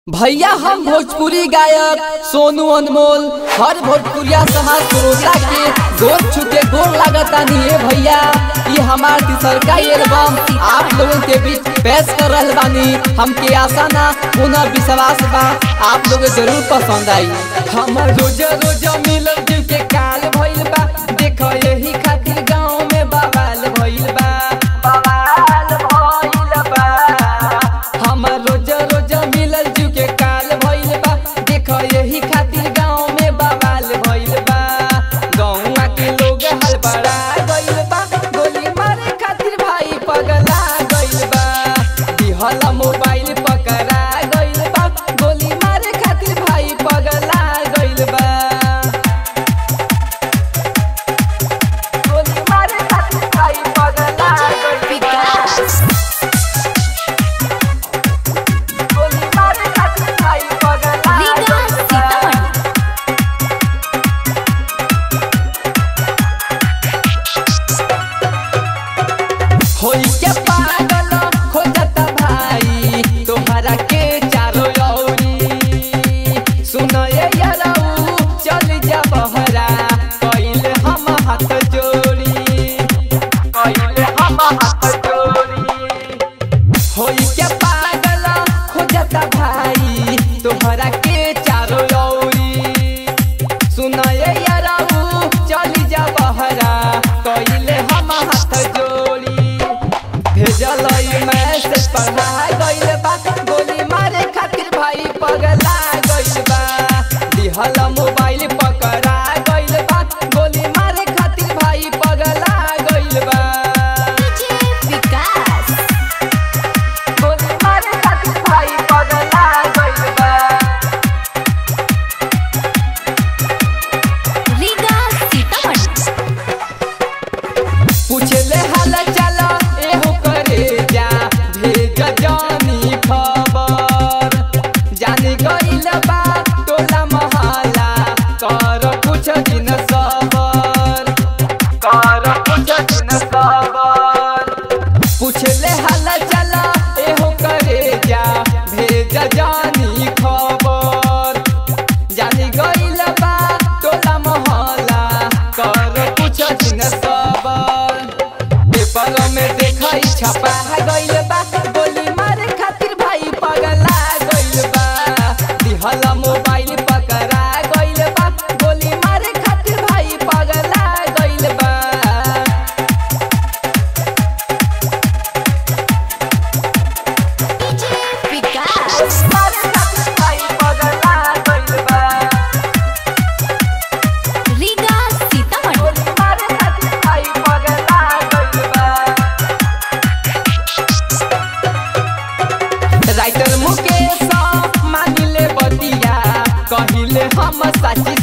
भैया हम भोजपुरी गायक सोनू अनमोल हर भोजपुरिया समाज श्रोता के गोर छुके गोर लागतानी ए भैया ये हमार तीसरका एल्बम आप लोगों के बीच पेश कर रहल बानी हमके आशा ना पुनः विश्वास बा आप लोग जरूर पसंद आई हम रोज रोज मिलल जुल के काल भइल बा देखो यही खातिर गांव में बवाल भइल बा बवाल भइल बा हम रोज रोज मिलल जू के काल भइल बा देखो यही खातिर गांव में बवाल भइल बा गौवा के लोग हड़बड़ा गइल बा गोली मारे खातिर भाई पगला गइल बा दिहल मोबाइल पकड़ा गइल बा गोली मारे खातिर भाई पगला गइल बा गोली मारे खातिर भाई पगला गइल बा गोली मारे खातिर भाई पगला रीगा गइल बा। सीतामढ़ी होई के पागल खोजत भाई तोहरा के चारो औरी सुन ये यारऊ चल जा बहरा कइल हम हाथ जोड़ी कइल हम हाथ जोड़ी होई के पागल खोजत भाई तोहरा के चारो औरी सुन ये यारऊ चल जा बहरा कइल हम हाथ जोड़ी भेजल मैसेज पढ़ा गइल बा गोली मारे खातिर भाई पगला गइल बा दिहल मोबाइल पकड़ा गइल बा गोली मारे खातिर भाई पगला गइल बा डीजे विकास गोली मारे खातिर भाई पगला गइल बा रीगा सीतामढ़ी पूछले हाल चाल एहो करे जा भेज जानी खबर जानी गइल बा टोला महला कर कुछ दिन सबर कर कुछ दिन सबर पूछले हाल चाल एहो करे जा भेज जानी खबर जानी गइल बा टोला महला कर कुछ दिन सबर पेपर में देखई छपा गइल बा गोली मारे खातिर भाई पगला गइल बा दिहल मोबाइल पकड़ा गइल बा गोली मारे खातिर भाई पगला गइल बा डीजे विकास मारे खातिर भाई पगला गइल बा रीगा सीतामढ़ी गोली मारे खातिर भाई पगला गइल बा राइटर मुकेश मानिले बतिया कहिले हम सच्ची